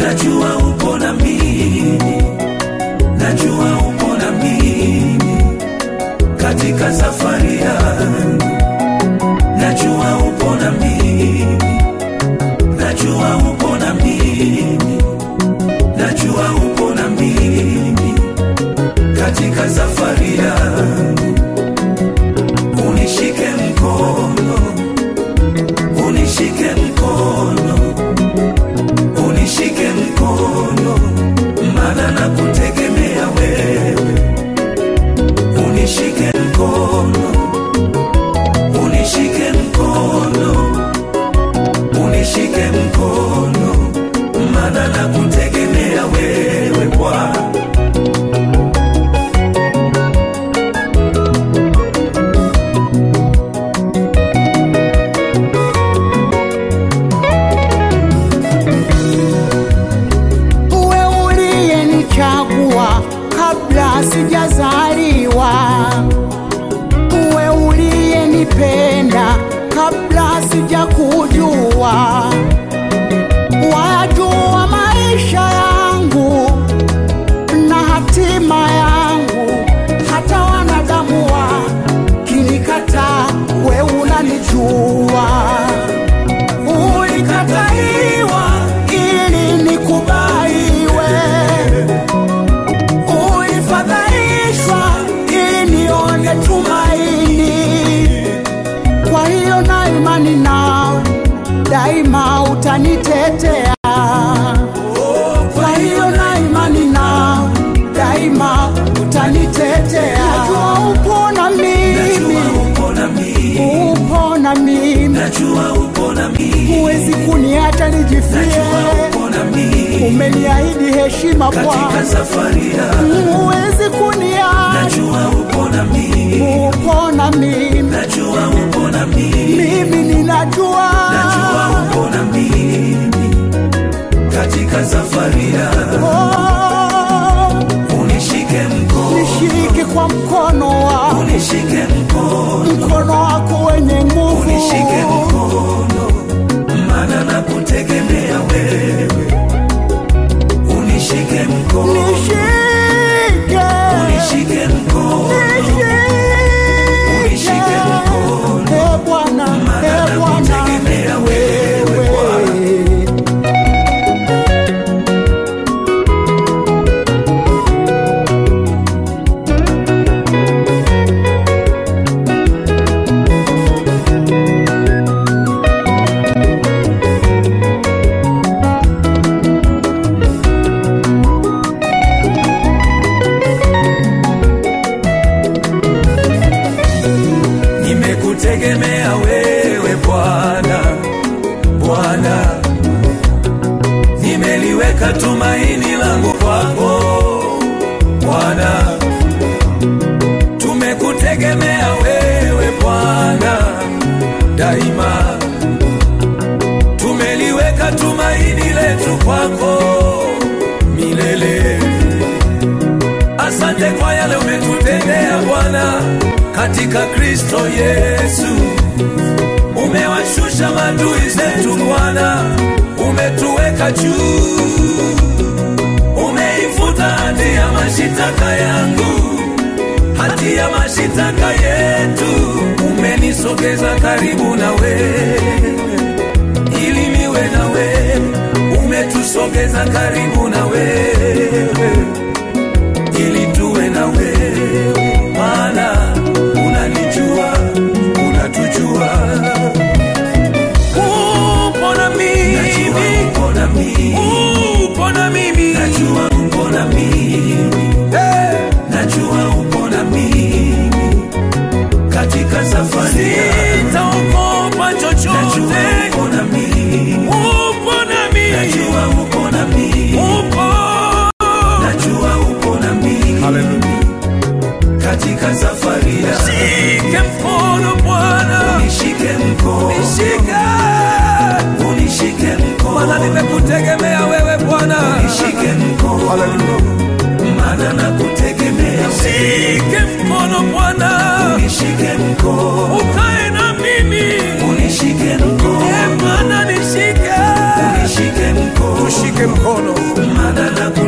najua upo na mimi, najua upo na mimi katika safari yangu, najua upo na mimi, najua upo na mimi, najua upo na mimi katika safari yangu, unishike mkono, unishike mkono, unishike mkono, maana nakutegemea wewe, unishike mkono, unishike mkono, unishike mkono, maana nakutegemea wewe Bwana. uwe uliyenichagua kabla sijazaliwa, uwe uliyenipenda kabla sijakujua, wajua maisha yangu na hatima yangu, hata wanadamu wakinikataa, we unanijua ulikataliwa ili nikubaliwe, ulifadhaishwa ili nione tumaini. Kwa hiyo na imani nawe daima utanitetea. Kwa hiyo na imani nawe daima utanitetea. Najua upo na mimi, Najua upo na mimi, upo na mimi, najua upo na mimi, huwezi kuniacha nijifie. najua upo na mimi umeniahidi heshima katika Bwana, safari yangu, huwezi kuniacha. najua upo na mimi, Upo na mimi, najua upo na mimi, mimi ninajua, najua upo na mimi katika safari yangu, oh, unishike mkono, nishike kwa mkono wako, unishike mkono, mkono wako wenye nguvu, unishike mkono, maana nakutegemea wewe, unishike mkono, nishike, unishike mkono, unishike mkono, Eh, Bwana, maana eh, Bwana, nakutegemea wewe Bwana. nimekutegemea wewe Bwana, Bwana, nimeliweka tumaini langu kwako Bwana, tumekutegemea wewe Bwana daima, tumeliweka tumaini letu kwako milele. Asante kwa yale umetutendea Bwana katika Kristo Yesu. Umewashusha maadui zetu Bwana, umetuweka juu, umeifuta hati ya mashitaka yangu, hati ya mashitaka yetu, umenisogeza karibu na wewe ili niwe na wewe, umetusogeza karibu na wewe ili tuwe na wewe, maana unanijua, unatujua. Upo na mimi, upo na mimi, upo na mimi, najua upo na mimi, najua upo na mimi katika safari sitaogopa chochote, upo na mimi, upo na mimi, najua upo na mimi, upo najua upo na mimi katika safari ya shike mkono Bwana, unishike mkono, unishike, unishike mkono, maana nimekutegemea wewe Bwana, unishike mkono, maana nakutegemea shike mkono Bwana, unishike mkono, ukae na mimi, unishike mkono, e Bwana nishike, unishike mkono, tushike mkono maana